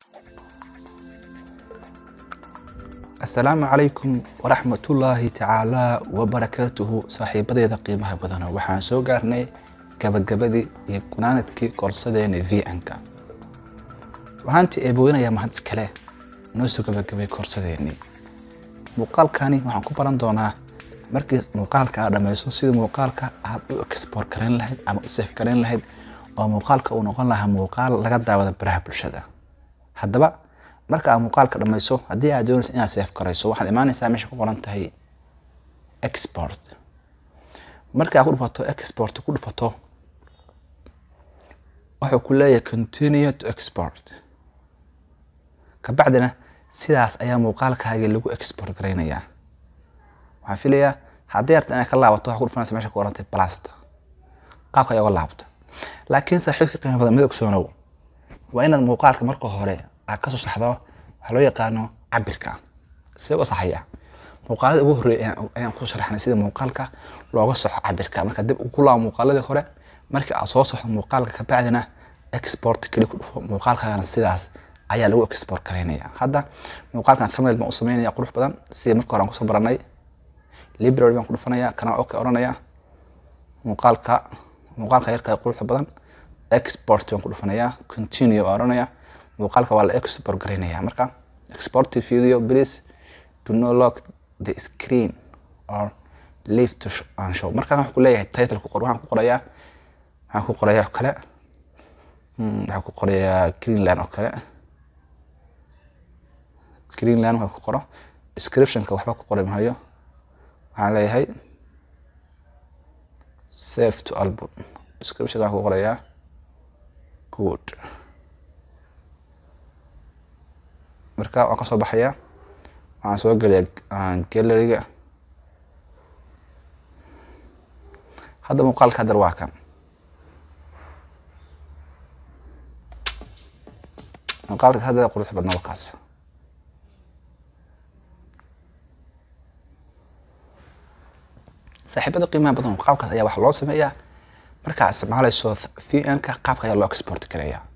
asalaamu calaykum waraxmatullaahi tacaalaa wabarakaatuhu saaxiibadeeda qiimaha badano waxaan soo gaarnay gabagabadii iyo gunaanadkii koorsadeena v n-ka waxaanti eebooynayaa mahad iskale noo soo gabagabay koorsadeenii muuqaalkani waxaan ku baran doonaa markii muuqaalka aad dhammayso sida muuqaalka aad u exboort garayn lahayd ama u seef garayn lahayd oo muuqaalka uu noqon lahaa muuqaal laga daawada baraha bulshada haddaba marka aad muuqaalka dhammayso haddii aad doonaysa inaad seef garayso waxaad imaanaysaa meesha ku qoran tahay export marka aad ku dhufato export ku dhufato wuxuu ku leeyahay continue to export kabacdina sidaas ayaa muuqaalkaagii lagu export garaynayaa waxaan filayaa haddii arta inaad ka laabato waxaa ku dhufanaysa meesha ku qoran tahay blasta qaabka ayaa uga laabta laakiin saaxiibka qiimo badan midog soonow waa inaad muuqaalka marka hore aad kasoo saxdo waxaa loo yaqaano cabirka see uga saxaya muuqaalada ugu horreeya ayaan ku sharaxnay sida muuqaalka looga soxo cabirka marka dib ku laabo muuqaaladii hore markii aad soo soxdo muuqaalka kabacdina export keli ku dhufo muuqaalkaagana sidaas ayaa lagu export garaynaya hadda muuqaalkan thumbnail baan u sameynaya qurux badan sida marka hore aan kusoo baranay library baan ku dhufanaya kana okay oranaya muuqaalka muuqaalka yarka quruxda badan export baan ku dhufanaya continue baan oranaya muuqaalka waa la export garaynaya marka export to video please do not lock the screen or leave to and show markaan waxaan ku leeyahay title ku qor waxaan ku qorayaa waxaan ku qorayaa oo kale waxaan ku qorayaa greenland oo kale greenland waxaan ku qoro descriptionka waxba ku qoray mahayo waxaan leeyahay save to album description waxaan ku qorayaa good marka waan kasoo baxayaa waxaan soo gelayaa galleriga hadda muuqaalka haddar waa kan muuqaalka hadda qurux badna wakaas saaxiibada qiimaha badan qaabkaas ayaa waxaa loo sameeyaa markaa isticmaalayso v n-ka qaabka ayaa loo export gareeyaa